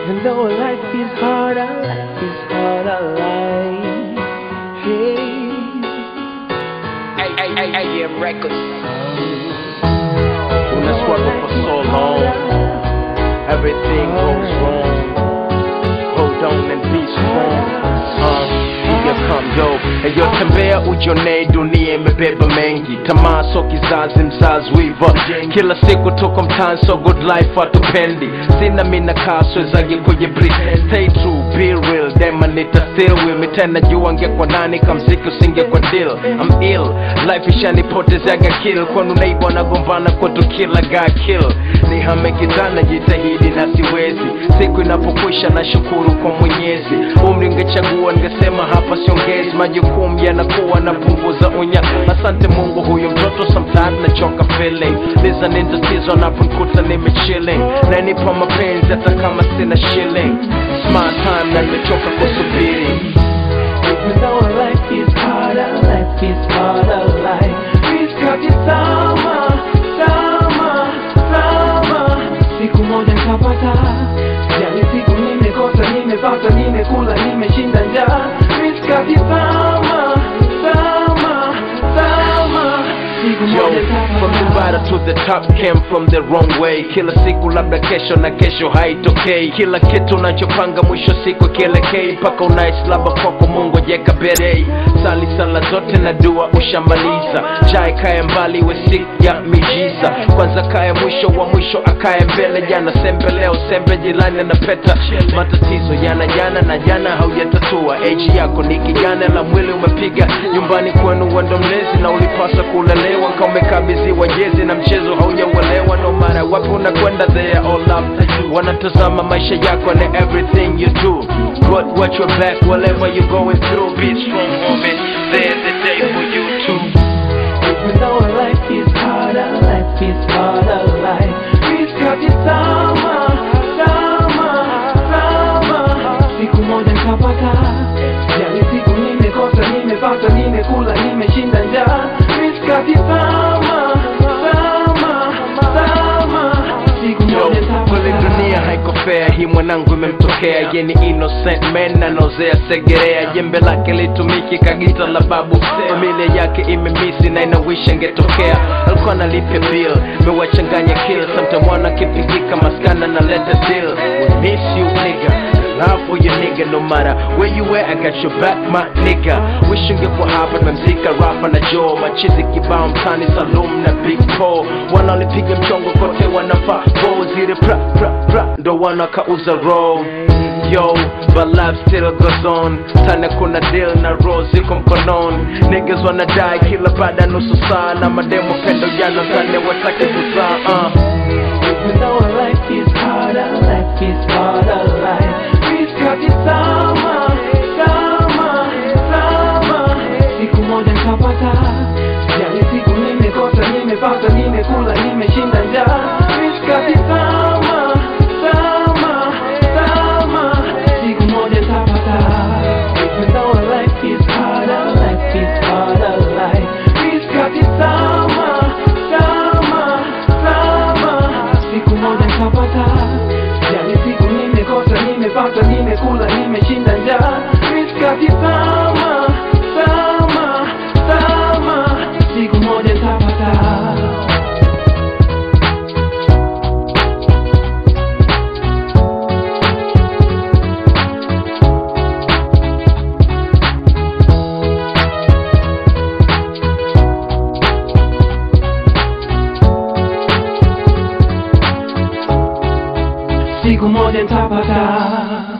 Even though life is harder, life is harder, life. Hey. AM Records. When I struggle for so long, everything goes wrong. Hold on and be strong. Uh, here come yo. Eyo tembea ujonee, dunia imebeba mengi. Tamaa so kizazi, mzazi wiva. Kila siku tuko mtaani, so good life hatupendi. Sina mina kaswe zagi kwenye brief. Stay true, be real, dema nita still will me tena jua ngekwa nani kamziki usingekwa deal. I'm ill, life ishanipotezeaga kill. Kwanu neighbor nagombana kwetu kila guy kill. Nihame kijana jitahidi na siwezi. Siku inapokwisha na shukuru kwa Mwenyezi. Umri ngechagua ningesema hapa siongezi. Majukumu yanakuwa napunguza unya. Asante Mungu, huyu mtoto sometimes nachoka feeling. Liza ni tatizo naponikuta nime chilling. Nanipa mapenzi hata kama sina shilling. Smart time na nimechoka kusubiri. Even though life is harder, life is harder, life. Miskati sama, sama, sama. Siku moja nitapata, yani siku nimekosa, nimepata, nimekula, nimeshinda njaa. Miskati sama, sama, sama. Siku Yo, moja from the nitapata. bottom to the top came from the wrong way. Kila siku labda kesho na kesho haitokei. Kila kitu unachopanga mwisho siku kielekei, mpaka unaishi labda kwako Mungu jeka berei. Sali sala zote na dua ushamaliza, jai kaya mbali we siku ya mijiza. Kwanza kaya mwisho wa mwisho akaye mbele, jana sembe leo sembe jirani anapeta. Matatizo yana jana na jana haujatatua. Age yako ni kijana la mwili umepiga nyumbani kwenu wendo mlezi na ulipaswa kulelewa kama umekabidhiwa jezi na mchezo haujauelewa no matter wapi unakwenda they are all up wanatazama maisha yako and everything you do but watch your back whatever you going through be strong homie there's a day for you too Even though life is harder, life is harder, life. Miskati sama, sama, sama. Siku moja nitapata, yani siku nimekosa, nimepata, nimekula, nimeshinda njaa. Miskati sama, sama, sama. Siku Yo, moja kweli nitapata. dunia haiko fair, hii mwanangu imemtokea yeni innocent man anozea segerea, jembe lake litumiki kagita la babu, familia yake imemisi na inawisha ingetokea, alikuwa analipia bill, mewachanganya kill, sometime wana kipigika maskana na leta deal, we miss you nigga love for your nigga no matter where you at I got your back my nigga wish ungekuwa hapa tumemzika rafa na Joe machizi kibao mtani Salum na Big Paul wanaolipiga mchongo kote wanafaa bo zile pra pra pra ndo wanakauza roll Yo, but life still goes on Tana kuna deal na roll ziko mkononi Niggas wanadai kila baada ya nusu saa Na mademo pendo jana tane watake kuzaa uh. Even though life is harder, life is harder, life. Miskati sama, sama, sama. Siku moja nitapata, yani siku nimekosa, nimepata, nimekula, nimeshinda njaa. Miskati sama, sama, sama. Siku moja nitapata. Even though life is harder, life is harder, life. Miskati sama, sama, sama. Siku moja nitapata, yani siku nimekosa, nimepata, nimekula, nimeshinda njaa. Miskati sama, sama, sama. Siku moja nitapata. siku moja nitapata